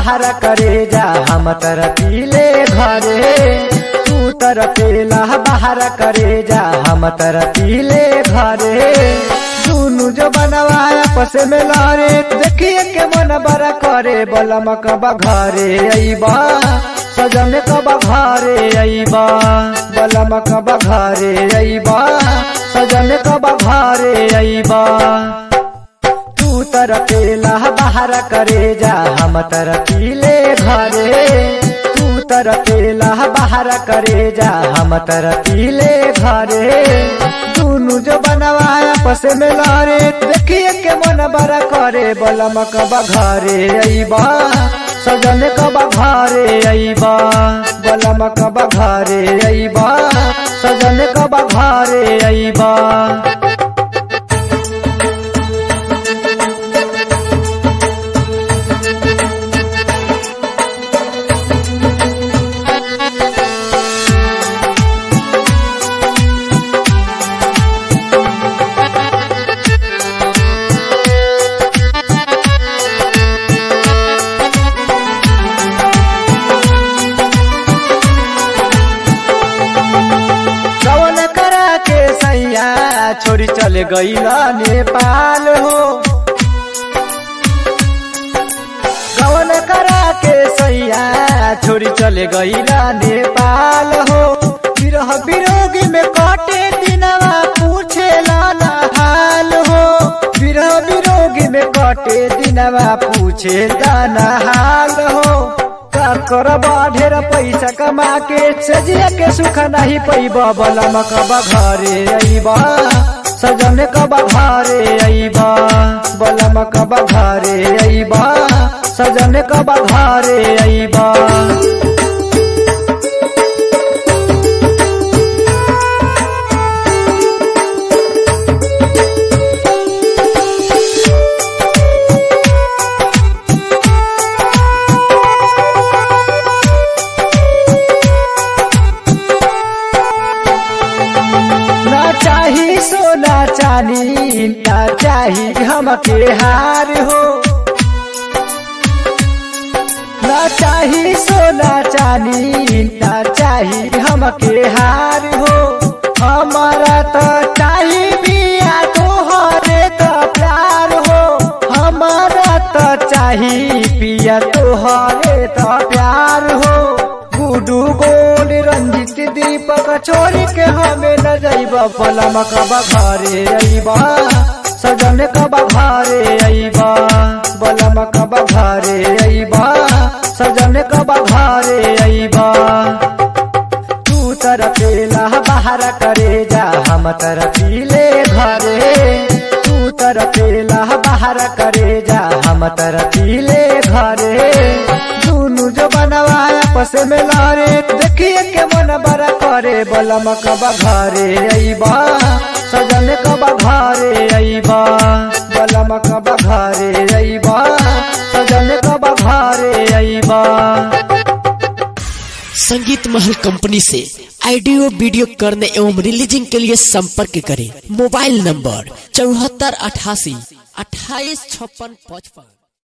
बाहर करे जा हम तर पीले घरे तू तर पेला बाहर करे जा हम तर पीले घरे दुनु जो बनवाया पस में लारे देखिए के मन बड़ा करे बलम कबा घरे अइबा सजन कबा घरे अइबा बलम कबा घरे अइबा सजन कबा घरे अइबा तू तर पेला बाहर करे जा हम तर पीले घरे तू तर पेला बाहर करे जा हम तर पीले घरे दुनु जो बनवाया पस में लारे देखिए के मन बड़ा करे बलम कबा घरे अइबा सजन कबा घरे अइबा बलम कबा घरे अइबा सजन कबा घरे अइबा कवन करा के सैया छोरी चले गईला नेपाल हो कवन करा के सैया छोरी चले गईला नेपाल हो विरह विरोगी में कटे दिनवा पूछे लाना हाल हो विरह विरोगी में कटे दिनवा पूछे दाना हाल हो का करबा ढेर पैसा कमा के सजिया के सुख नहीं पैबा बलम कबा घरे अइबा सजन कबा घरे अइबा बलम कबा घरे अइबा सजन कबा घरे अइबा ना चाही सोना चानी ना चाही हमके हार हो ना चाही सोना चानी ना चाही हमके हार हो हमारा तो चाही बिया तोहरे तो प्यार हो हमारा तो चाही पिया तोहरे तो प्यार हो गुडू गोल रंजित दीपक छोरी के हमें न जाइबा बलम कबा घरे अइबा सजन कबा घरे अइबा बलम कबा घरे अइबा सजन कबा घरे अइबा तू तर पेला बाहर करे जा हम तर पीले घरे तू तर पेला बाहर करे जा हम तर पीले घरे दुनु जो बनवाया पस में लारे देखिए के मन बड़ा करे बलम कबा घरे अइबा सजन कबा घरे अइबा बलम कबा घरे अइबा सजन कबा घरे अइबा संगीत महल कंपनी से ऑडियो वीडियो करने एवं रिलीजिंग के लिए संपर्क करें मोबाइल नंबर चौहत्तर अठासी अट्ठाईस छप्पन पचपन